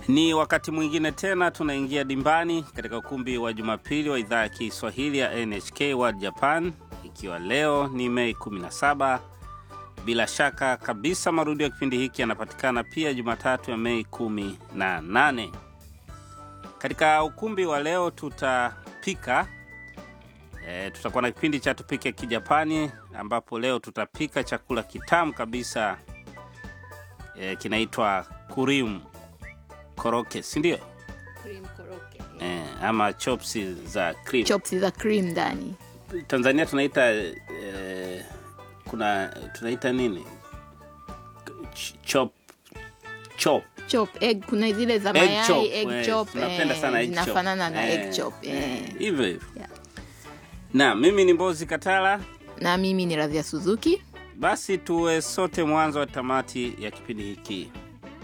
Ni wakati mwingine tena tunaingia dimbani katika ukumbi wa Jumapili wa idhaa ya Kiswahili ya NHK World Japan, ikiwa leo ni Mei 17. Bila shaka kabisa marudio ya kipindi hiki yanapatikana pia Jumatatu ya Mei 18. Katika ukumbi wa leo tutapika e, tutakuwa na kipindi cha tupike Kijapani, ambapo leo tutapika chakula kitamu kabisa e, kinaitwa kurimu koroke, si ndio? Cream koroke. E, ama chopsi za cream. Chops za cream ndani. Tanzania tunaita e, kuna tunaita nini? Ch- chop chop Chop egg kuna zile za egg mayai chop. egg eh, chop. tunapenda eh, sana egg chop. zinafanana na Eh, egg chop. eh, eh. hivyo hivyo. Yeah. Na mimi ni Mbozi Katala. Na mimi ni Radhia Suzuki. Basi tuwe sote mwanzo wa tamati ya kipindi hiki.